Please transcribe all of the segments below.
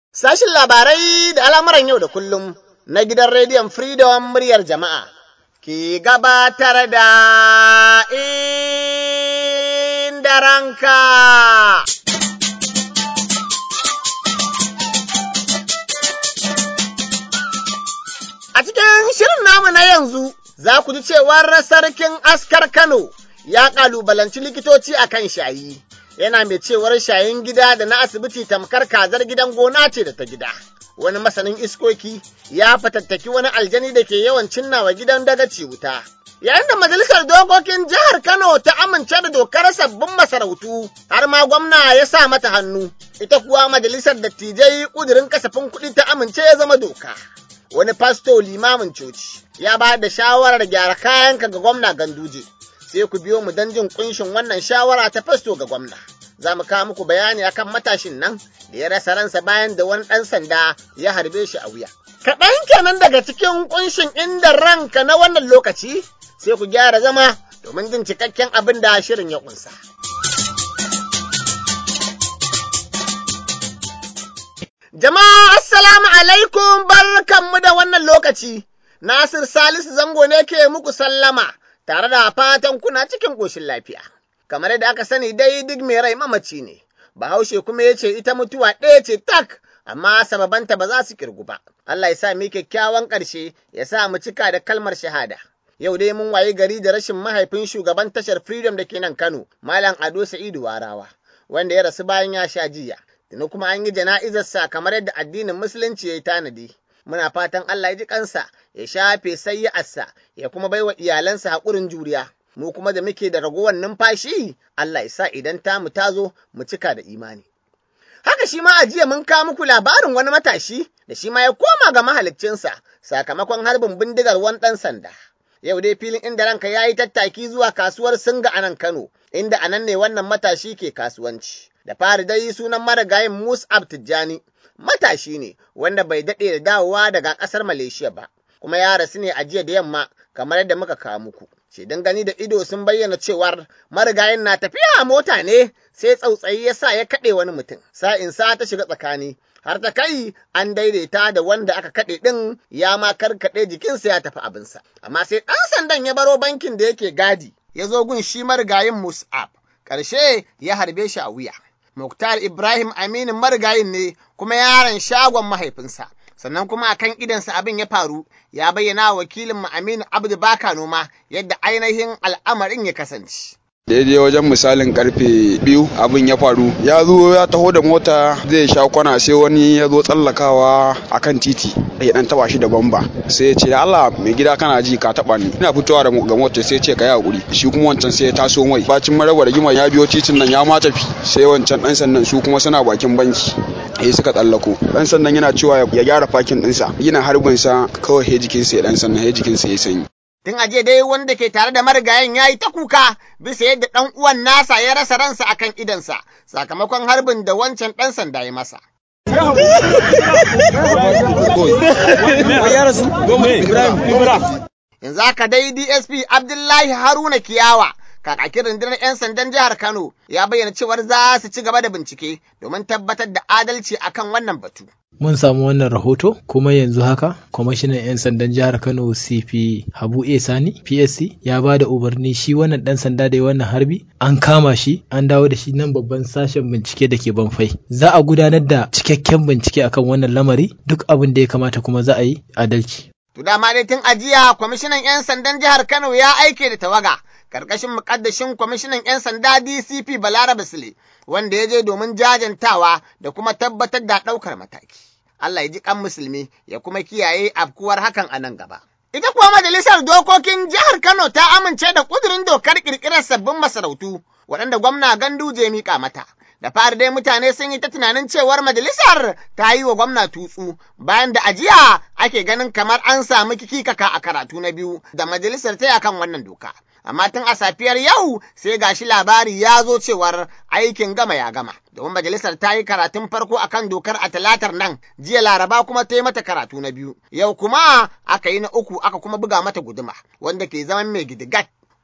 Sashin labarai da al'amuran yau da kullum na gidan rediyon Freedom muryar jama'a ke gabatar da inda ranka. A cikin shirin namu na yanzu za ku ji cewar sarkin askar Kano ya ƙalubalanci likitoci a kan shayi. Yana mai cewar shayin gida da na asibiti tamkar kazar gidan gona ce da ta gida. Wani masanin iskoki ya fatattaki wani aljani da ke yawan cinnawa gidan dagaci wuta. Yayin da majalisar dokokin jihar Kano ta amince da dokar sabbin masarautu har ma gwamna ya sa mata hannu, ita kuwa majalisar dattijai ƙudurin kasafin kuɗi ta amince ya zama doka. Wani fasto limamin coci ya ba da shawarar gyara kayanka ga gwamna Ganduje. Sai ku biyo mu don jin kunshin wannan shawara ta fasto ga gwamna. Za mu kawo muku bayani akan matashin nan da ya rasa ransa bayan da wani ɗan sanda ya harbe shi a wuya. Kaɗan kenan daga cikin kunshin inda ranka na wannan lokaci sai ku gyara zama domin jin cikakken abin da shirin ya ƙunsa. Jama'a assalamu alaikum barkanmu da wannan lokaci. Nasir Salisu zango ne ke muku sallama tare da fatan kuna cikin ƙoshin lafiya. Kamar yadda aka sani dai duk mai rai mamaci ne. Bahaushe kuma ya ce ita mutuwa ɗaya ce tak, amma sababanta ba za su kirgu ba. Allah ya sa mu kyakkyawan ƙarshe, ya sa mu cika da kalmar shahada. Yau dai mun wayi gari da rashin mahaifin shugaban tashar Freedom da ke nan Kano, Malam Ado Sa'idu Warawa, wanda ya rasu bayan ya sha jiya. Tuni kuma an yi jana'izarsa kamar yadda addinin Musulunci ya yi tanadi. Muna fatan Allah ya ji kansa, ya shafe sayyarsa, ya kuma baiwa iyalansa haƙurin juriya. Mu kuma da muke da ragowar numfashi, Allah ya sa idan tamu ta zo mu cika da imani. Haka shi ma a jiya mun kawo muku labarin wani matashi da shi ma ya koma ga mahaliccinsa sakamakon harbin bindigar wani ɗan sanda. Yau dai filin inda ranka ya yi tattaki zuwa kasuwar Singa a nan Kano, inda a nan ne wannan matashi ke kasuwanci. Da fari dai sunan marigayin Mus'ab Tijjani, matashi ne wanda bai daɗe da dawowa daga ƙasar Malaysia ba, kuma ya rasu ne a jiya da yamma kamar yadda muka kawo muku. Shaidan gani da ido sun bayyana cewar marigayin na tafiya a mota ne sai tsautsayi ya sa ya kaɗe wani mutum, sa'in sa ta shiga tsakani. Har ta kai an daidaita da wanda aka kaɗe ɗin ya ma karkaɗe jikinsa ya tafi abinsa. Amma sai ɗan sandan ya baro bankin da yake gadi, ya zo gun shi marigayin Mus'ab, ƙarshe ya harbe shi a wuya. Muktar Ibrahim Aminu marigayin ne kuma yaron shagon mahaifinsa. Sannan kuma a kan idansa abin ya faru, ya bayyana wa wakilin Aminu Abdu Baka noma yadda ainihin al'amarin ya kasance. daidai wajen misalin karfe biyu abin ya faru ya zo ya taho da mota zai sha kwana sai wani ya zo tsallakawa akan titi ya dan taba shi da bamba sai ya ce Allah mai gida kana ji ka taba ni ina fitowa da ga mota sai ya ce ka yi hakuri shi kuma wancan sai ya taso mai bacin marawa da gima ya biyo titin nan ya ma tafi sai wancan dan sannan su kuma suna bakin banki eh suka tsallako dan sannan yana cewa ya gyara fakin dinsa yana harbin sa kawai he jikinsa ya dan sannan he jikinsa ya sanyi Tun aje dai wanda ke tare da marigayen ya yi ta kuka bisa yadda ɗan uwan nasa ya rasa ransa a kan idansa sakamakon harbin da wancan ɗan sanda ya masa. Yanzu haka dai DSP Abdullahi Haruna Kiyawa kakakin rundunar 'yan sandan jihar Kano ya bayyana cewar za su ci gaba da bincike domin tabbatar da adalci akan wannan batu. Mun samu wannan rahoto kuma yanzu haka kwamishinan 'yan sandan jihar Kano CP Habu A Sani PSC ya ba da umarni shi wannan dan sanda da ya wannan harbi an kama shi an dawo da shi nan babban sashen bincike da ke banfai. Za a gudanar da cikakken bincike akan wannan lamari duk abin da ya kamata kuma za a yi adalci. To dama dai tun ajiya kwamishinan 'yan sandan jihar Kano ya aike da tawaga karkashin mukaddashin kwamishinan 'yan sanda DCP Balarabe Sule wanda ya je domin jajantawa da kuma tabbatar da ɗaukar mataki. Allah ya ji kan musulmi ya kuma kiyaye afkuwar hakan a nan gaba. Ita kuwa majalisar dokokin jihar Kano ta amince da ƙudurin dokar ƙirƙirar sabbin masarautu waɗanda gwamna Ganduje ya miƙa mata. Da fari dai mutane sun yi ta tunanin cewar majalisar ta yi wa gwamna tutsu bayan da ajiya ake ganin kamar an samu kikikaka a karatu na biyu da majalisar ta akan wannan doka. amma tun a safiyar yau sai gashi labari ya zo cewar aikin gama ya gama domin majalisar ta yi karatun farko akan dokar a talatar nan jiya laraba kuma ta yi mata karatu na biyu yau kuma aka yi na uku aka kuma buga mata guduma wanda ke zaman mai gidigat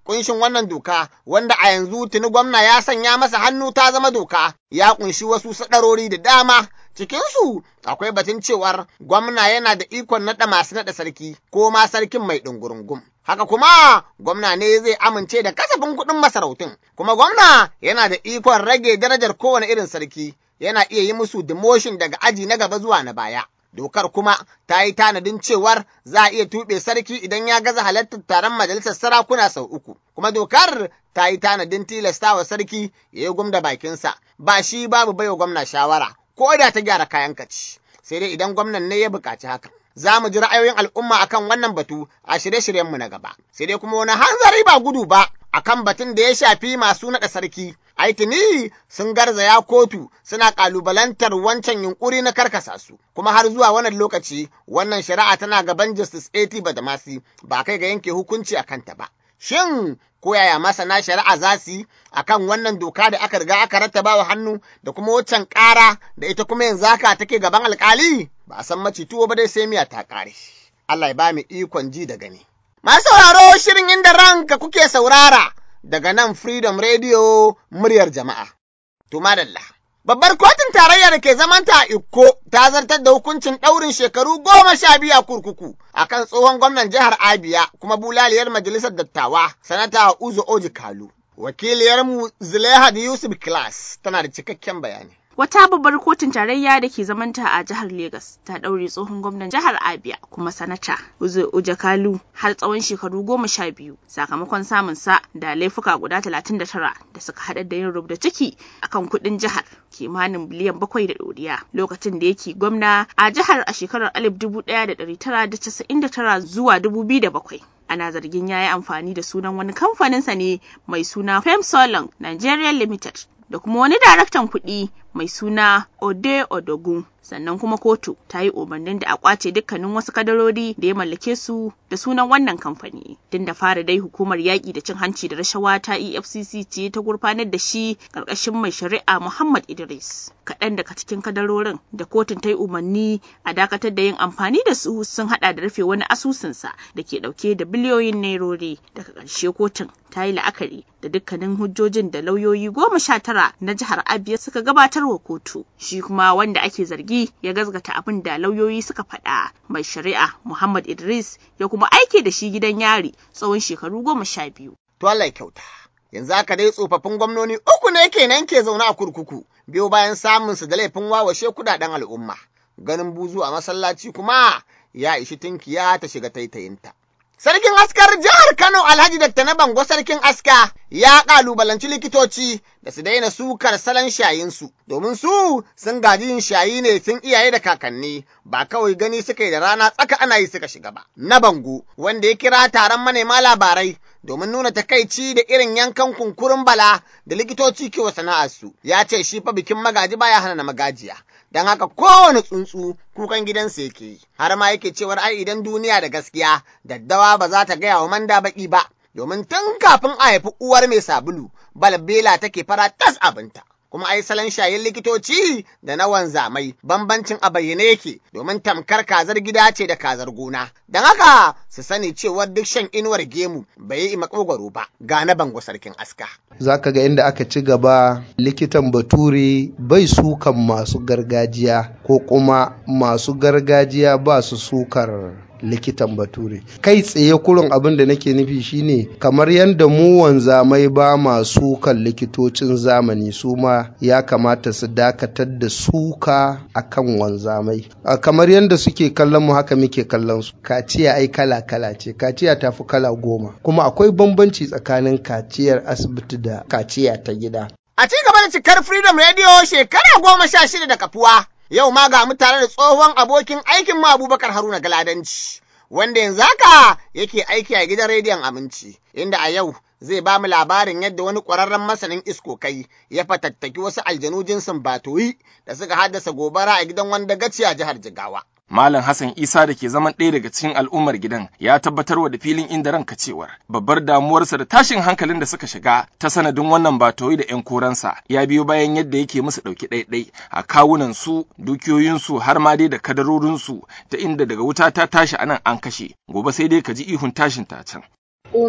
kunshin wannan doka wanda a yanzu tuni gwamna ya sanya masa hannu ta zama doka ya kunshi wasu sadarori da dama cikinsu akwai batun cewar gwamna yana da ikon naɗa masu naɗa sarki ko ma sarkin mai ɗungurungum. Haka kuma gwamna ne zai amince da kasafin kuɗin masarautun, kuma gwamna yana da ikon rage darajar kowane irin sarki, yana iya yi musu demotion daga aji na gaba zuwa na baya. Dokar kuma ta yi tanadin cewar za a iya tuɓe sarki idan ya gaza halartar taron majalisar sarakuna sau uku, kuma dokar ta yi tanadin tilastawa sarki ya yi gumda bakinsa, ba shi babu baiwa gwamna shawara, ko da ta gyara kayan kaci, sai dai idan gwamnan ne ya buƙaci hakan. Za mu ji ra'ayoyin al'umma akan wannan batu a shirye-shiryenmu na gaba, sai dai kuma wani hanzari ba gudu ba akan batun da ya shafi masu naɗa sarki. Aitini sun garzaya kotu suna ƙalubalantar wancan yunkuri na karkasa su, kuma har zuwa wannan lokaci wannan shari'a tana gaban Justice A.T. Badamasi ba kai ga yanke hukunci a kanta ba. Shin ko yaya masana shari'a za su yi a kan wannan doka da aka riga aka rattaba wa hannu da kuma waccan ƙara da ita kuma yanzu haka take gaban alƙali? Ba a san maci tuwo ba dai sai miya ta ƙare. Allah ya ba mu ikon ji da gani. Masu sauraro shirin inda ranka kuke saurara daga nan Freedom Radio muryar jama'a. To madalla. Babbar kotun tarayya da ke zamanta a Ikko ta zartar da hukuncin ɗaurin shekaru goma sha biyu a kurkuku a kan tsohon gwamnan jihar Abia kuma bulaliyar majalisar dattawa sanata Uzo Oji Kalu. Wakiliyarmu Zulaihat Yusuf Class tana da cikakken bayani. Wata babbar kotun tarayya da ke zamanta a jihar Legas ta ɗaure tsohon gwamnan jihar Abia kuma sanata Uzo Ojakalu har tsawon shekaru goma sha biyu sakamakon samun sa da laifuka guda talatin da tara da suka haɗa da yin rubda ciki akan kuɗin jihar kimanin biliyan bakwai da ɗoriya lokacin da yake gwamna a jihar a shekarar alif dubu ɗaya da ɗari tara da casa'in da tara zuwa dubu biyu da bakwai. ana zargin ya yi amfani da sunan wani kamfaninsa ne mai suna Femsolong Nigeria Limited da kuma wani daraktan kuɗi mai suna Ode Odogun. Sannan kuma kotu ta yi umarnin da a kwace dukkanin wasu kadarori da ya mallake su da sunan wannan kamfani. Tun da fara dai hukumar yaƙi da cin hanci da rashawa ta EFCC ce ta gurfanar da shi ƙarƙashin mai shari'a Muhammad Idris. Kaɗan daga cikin kadarorin da kotun ta yi umarni a dakatar da yin amfani da su sun haɗa da rufe wani asusunsa da ke ɗauke da biliyoyin nairori. Daga ƙarshe kotun ta yi la'akari da dukkanin hujjojin da lauyoyi goma sha tara na jihar Abia suka gabatar wa kotu. Shi kuma wanda ake zargi ya gazgata abin da lauyoyi suka faɗa. Mai shari'a Muhammad Idris ya kuma aike da shi gidan yari tsawon shekaru goma sha biyu. To Allah ya kyauta. Yanzu haka dai tsofaffin gwamnoni uku ne kenan ke zaune a kurkuku biyo bayan samun su da laifin wawashe kudaden al'umma. Ganin buzu a masallaci kuma ya ishi tinkiya ta shiga taitayinta. Sarkin askar jihar Kano Alhaji Dr. na Bango Sarkin Aska ya ƙalubalanci likitoci da su daina sukar salon shayinsu, domin su sun gaji yin shayi ne tun iyaye da kakanni, ba kawai gani suka yi da rana tsaka ana yi suka shiga ba. Na Bango, wanda ya kira taron manema labarai domin nuna takaici da irin yankan kunkurin bala da likitoci ke wa sana'arsu, ya ce shi fa bikin magaji baya hana na magajiya. don haka kowane tsuntsu kukan gidansa yake yi, har ma yake cewar ai idan duniya da gaskiya, daddawa ba za ta gaya wa manda baki ba, domin tun kafin a haifi uwar mai sabulu, balbela take fara tas abinta. Kuma ai salon shayin likitoci da na wanzamai bambancin a bayyane yake domin tamkar kazar gida ce da kazar gona. Don haka su sani cewar duk shan inuwar gemu bai yi makogwaro ba ga na bango sarkin aska. za ka ga inda aka ci gaba likitan bature bai sukan masu gargajiya ko kuma masu gargajiya ba su sukar likitan bature kai tsaye kurin abin da nake nufi shine kamar yadda mu wanzamai ba ma sukan likitocin zamani su ma ya kamata su dakatar da suka akan wanzamai kamar yadda suke kallon mu haka muke kallon su kaciya ai kala kala ce kaciya ta fi kala goma kuma akwai bambanci tsakanin kaciyar asibiti da kaciya ta gida A ci gaba da cikar Freedom Radio shekara goma sha shida da kafuwa, yau ma ga mu tare da tsohon abokin aikin mu Abubakar Haruna Galadanci, wanda yanzu haka yake aiki a gidan rediyon Aminci, inda a yau zai ba mu labarin yadda wani ƙwararren masanin iskokai ya fatattaki wasu aljanu jinsin batoyi da suka haddasa gobara a gidan wanda gaci a jihar Jigawa. Malam Hassan Isa da ke zaman ɗaya daga cikin al'ummar gidan ya tabbatar wa da filin inda ranka cewar babbar damuwarsa da tashin hankalin da suka shiga ta sanadin wannan batoyi da 'yan koransa ya biyo bayan yadda yake musu ɗauki ɗaiɗai a kawunan su dukiyoyinsu har ma dai da kadarorinsu ta inda daga wuta ta tashi anan an kashe gobe sai dai ka ji ihun tashin ta can. Umar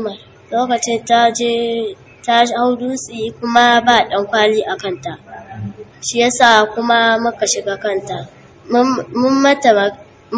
lokacin ta je ta hau dutse kuma ba ɗan kwali a kanta shi yasa kuma muka shiga kanta mun mata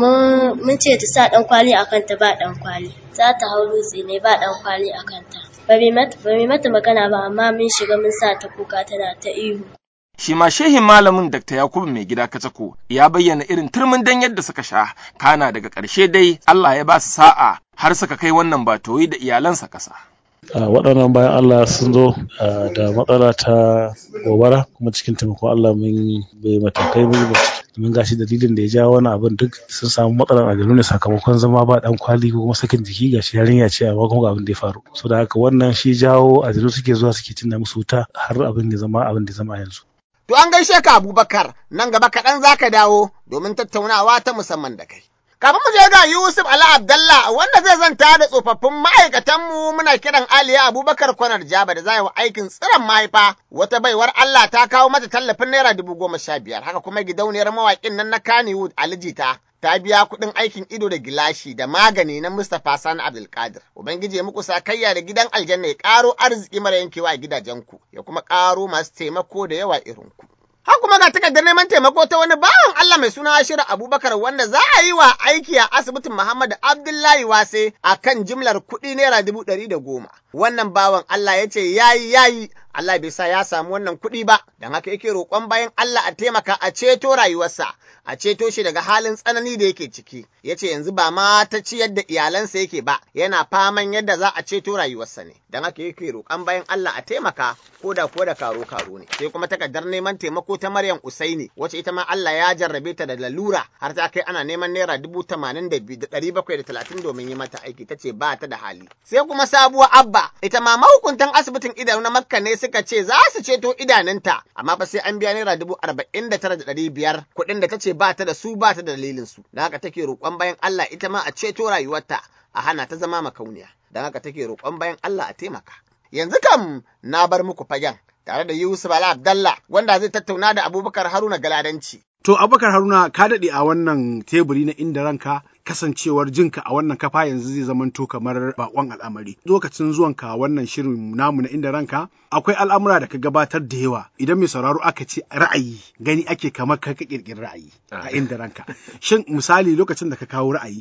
mun ce ta sa ɗan kwali a kanta ba ɗan kwali za ta hau dutse ne ba ɗan kwali a kanta ba mai mata magana ba amma mun shiga mun sa ta kuka tana ta ihu shi ma shehin malamin Dr. Yakubu mai gida Kacako ya bayyana irin turmin dan yadda suka sha kana daga ƙarshe dai Allah ya ba su sa'a har suka kai wannan batoyi da iyalansa ƙasa. waɗannan bayan Allah sun zo da matsala ta gobara kuma cikin taimakon Allah mun bai matakai mun mun gashi dalilin da ya ja wani abin duk sun samu matsalar aljanu ne sakamakon zama ba dan kwali ko kuma sakin jiki gashi yarinya ce amma kuma abin da ya faru so da haka wannan shi jawo aljanu suke zuwa suke cinna musu wuta har abin da zama abin da zama yanzu To an gaishe ka Abubakar nan gaba kaɗan za ka dawo domin tattaunawa ta musamman da kai. Kafin mu je ga Yusuf Ali Abdallah wanda zai zanta da tsofaffin ma'aikatanmu muna kiran Aliya Abubakar Kwanar Jaba da zai wa aikin tsiron mahaifa wata baiwar Allah ta kawo mata tallafin naira dubu goma sha biyar haka kuma gidauniyar mawaƙin nan na Kannywood Ali Jita ta biya kuɗin aikin ido da gilashi da magani na Mustapha Sani Abdulkadir. Ubangiji ya muku sakayya da gidan aljanna ya ƙaro arziki mara yankewa a gidajenku ya kuma ƙaro masu taimako da yawa irinku. Har kuma ga takardar neman taimako ta wani bawan Allah mai suna Ashiru Abubakar wanda za a yi wa aiki a asibitin Muhammad Abdullahi Wase a kan jimlar kuɗi naira dubu ɗari da goma. Wannan bawan Allah ya ce yayi yayi Allah bai sa ya samu wannan kuɗi ba, don haka yake roƙon bayan Allah a taimaka a ceto rayuwarsa, a ceto shi daga halin tsanani da yake ciki. Ya ce yanzu ba ma ta ciyar da iyalansa yake ba, yana faman yadda za a ceto rayuwarsa ne. Don haka yake roƙon bayan Allah a taimaka ko da ko da karo karo ne. Sai kuma takardar neman taimako ta Maryam Usaini, wacce ita ma Allah ya jarrabe ta da lalura har ta kai ana neman naira dubu tamanin da biyu da ɗari bakwai da talatin domin yi mata aiki ta ce ba ta da hali. Sai kuma sabuwar Abba, ita ma mahukuntan asibitin idanu na Makka ne suka ce za su ceto idanunta amma fa sai an biya naira dubu arba'in da tara da ɗari biyar kuɗin da ta ce ba ta da su ba ta da dalilin su da haka take roƙon bayan Allah ita ma a ceto rayuwarta a hana ta zama makauniya don haka take roƙon bayan Allah a taimaka yanzu kam na bar muku fagen tare da Yusuf Ala Abdallah wanda zai tattauna da Abubakar Haruna Galadanci To Abubakar Haruna ka daɗe a wannan teburi na inda ranka kasancewar jinka a wannan kafa yanzu zai zamanto kamar bakon al'amari. Lokacin zuwanka wannan shirin namu na inda ranka akwai al'amura da ka gabatar da yawa idan mai sauraro aka ce ra'ayi gani ake kamar ka kirkiri ra'ayi a inda ranka. Shin misali lokacin da ka kawo ra'ayi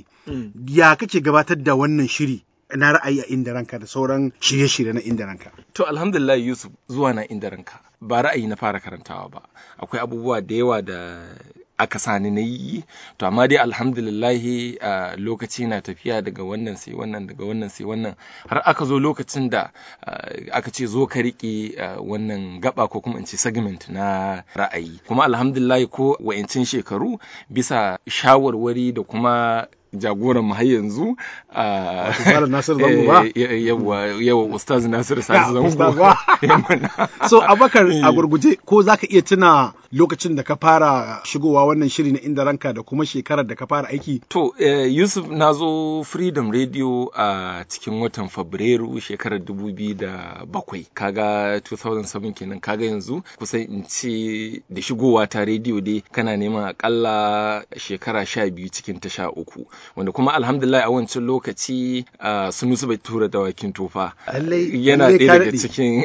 ya kake gabatar da wannan shiri na ra'ayi a inda ranka da sauran shirye-shirye na inda ranka. To alhamdulillah Yusuf zuwa na inda ranka ba ra'ayi na fara karantawa ba akwai abubuwa da yawa da aka sani na yi to amma dai alhamdulillahi a lokaci na tafiya daga wannan sai wannan daga wannan sai wannan har aka zo lokacin da aka ce zo ka riƙe wannan gaba ko kuma in ce segment na ra'ayi kuma alhamdulillahi ko wayancin shekaru bisa shawarwari da kuma jagoran har yanzu a Nasiru Zango ba yawa yawa Ustaz Nasiru Sani Zango so Abakar a gurguje ko zaka iya tuna lokacin da ka fara shigowa wannan shiri na inda ranka da kuma shekarar da ka fara aiki to Yusuf na zo Freedom Radio a cikin watan Fabrairu shekarar 2007 kaga 2007 kenan kaga yanzu kusan in ce da shigowa ta rediyo dai kana neman akalla shekara sha biyu cikin ta sha uku wanda kuma alhamdulillah a wancan lokaci sunusu bai tura dawakin tofa yana ɗaya daga cikin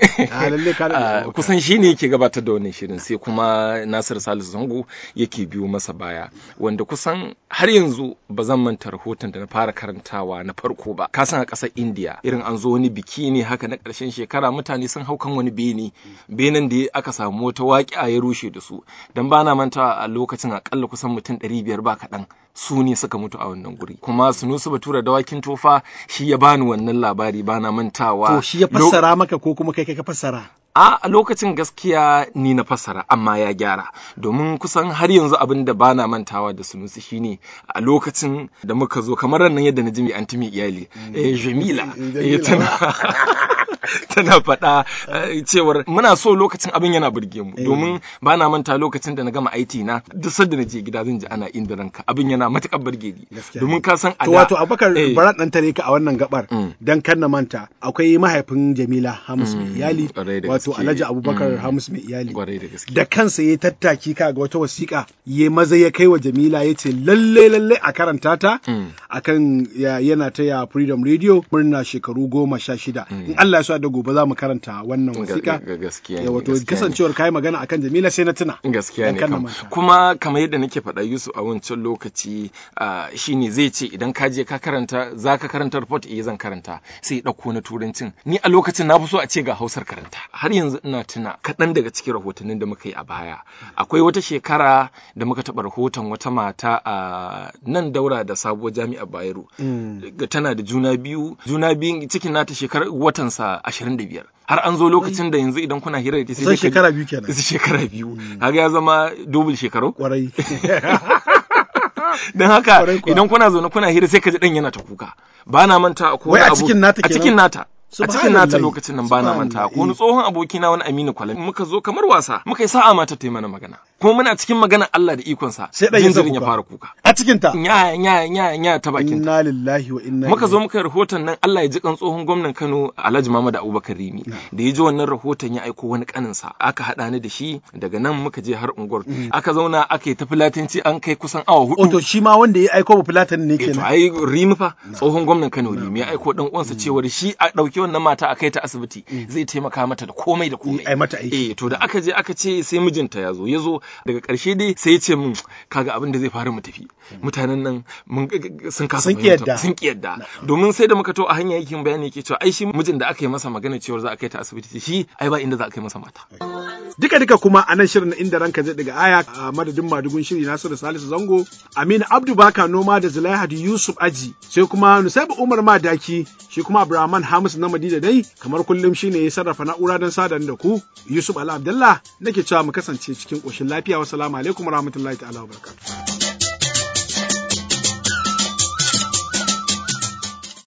kusan shi ne yake gabatar da wannan shirin sai kuma nasir salisu zango yake biyo masa baya wanda kusan har yanzu ba zan manta rahoton da na fara karantawa na farko ba kasan a ƙasar india irin an zo wani biki ne haka na ƙarshen shekara mutane sun hau kan wani bene benen da aka samu wata waƙi ya rushe da su don ba na manta a lokacin akalla kusan mutum ɗari biyar ba kaɗan su ne suka mutu a wannan guri kuma sunusu batura dawakin tofa shi ya bani wannan labari bana mantawa to shi ya fassara maka ko kuma kai kai ka fassara a a lokacin gaskiya ni na fassara amma ya gyara domin kusan har yanzu abin da bana mantawa da sunusi shine a lokacin da muka zo kamar nan yadda na ji mai antimi iyali eh jamila eh tana tana faɗa eh, cewar muna so lokacin abin yana burge mu domin ba na manta lokacin da na gama IT na duk sanda na je gida zan ji ana inda ranka abin yana matuƙar burge ni domin ka san a To da- wato Abubakar Eh. bara dan tare ka a wannan gabar Mm. dan kan na manta akwai mahaifin Jamila Hamus mai Mm, iyali ƙwarai da wato gaske. Alhaji Abubakar Mm. Hamus mai iyali Ƙwarai da gaske. da kansa ya tattaki ka ga wata wasiƙa ya maza ya kai wa Jamila ya ce lalle lalle a karanta ta Mm. akan ya, yana taya Freedom Radio murna shekaru goma sha shida in Allah ya so da gobe za mu karanta wannan Ga- wasiƙa ga- gaskiya ya ne, wato gaskiya ne. kasancewar kai magana akan Jamila sai na tuna gaskiya Dan ne kan na kam manta. kuma kamar yadda nake faɗa Yusuf a wancan lokaci ah, shine zai ce idan ka je ka karanta za ka karanta report eh zan karanta sai ya ɗauko na turancin ni a lokacin na fi so a ce ga hausar karanta har yanzu ina tuna kaɗan daga cikin rahotannin da muka yi a baya akwai wata shekara da muka taɓa rahoton wata mata a nan daura da sabuwar jami'ar Bayero ga tana da juna biyu juna biyun cikin nata shekarar watansa 25 har an zo lokacin da yanzu idan kuna hira da ita sai Kusan dai ka- shekara biyu kenan. shekara biyu kaga ya zama double shekaru kwarai don haka Kwarai kuwa. idan kuna zaune kuna hira sai ka ji dan yana ta kuka ba na manta ko Wai a cikin nata a kenan? cikin nata a cikin nata Subhanallah. lokacin nan ba na manta ko wani Subhanallah. tsohon abokina wani Aminu Kwalam muka zo kamar wasa muka yi sa'a mata ta yi mana magana kuma muna cikin magana Allah da ikonsa Sai ɗan ya jinjirin ya kuka. fara kuka a cikin ta nya nya nya nya ta bakin ta inna lillahi wa inna muka zo ilaihi muka yi rahoton nan Allah ya ji kan tsohon gwamnan Kano Alhaji Muhammad Abubakar Rimi da ya ji wannan rahoton ya aiko wani kaninsa aka haɗa ni da shi daga nan muka je har unguwar aka zauna aka yi ta filatanci an kai kusan awa hudu Oto shi ma wanda ya aiko ba fulatan ne Eh, to kenan. ai Rimi fa tsohon gwamnan Kano Rimi ya aiko dan uwansa cewar shi a dauki wannan mata a kai ta asibiti zai taimaka mata da komai da komai ai mata aiki. eh to da aka je aka ce sai mijinta ya zo ya zo daga karshe dai sai ya ce min kaga abin da zai faru mu tafi mutanen nan mun sun kasa Sun ƙi fahimta- yadda. sun ki yadda domin sai da muka to a hanya yake bayani yake cewa ai shi mijin da aka yi masa magana cewar za a kai ta asibiti shi ai ba inda za a kai masa mata Duka duka kuma a nan shirin na inda ranka zai daga aya a madadin madugun shiri Nasiru Salisu Zango, Aminu Abdu Baka Noma da Zulaihadu Yusuf Aji, sai kuma Nusaibu Umar Madaki, shi kuma Abraman Hamis na Madina dai, kamar kullum shine ya sarrafa na'ura don sadan da ku, Yusuf Ali Abdullah nake cewa mu kasance cikin ƙoshin lafiya. Wassalamu alaikum warahmatullahi ta'ala wa barakatuh.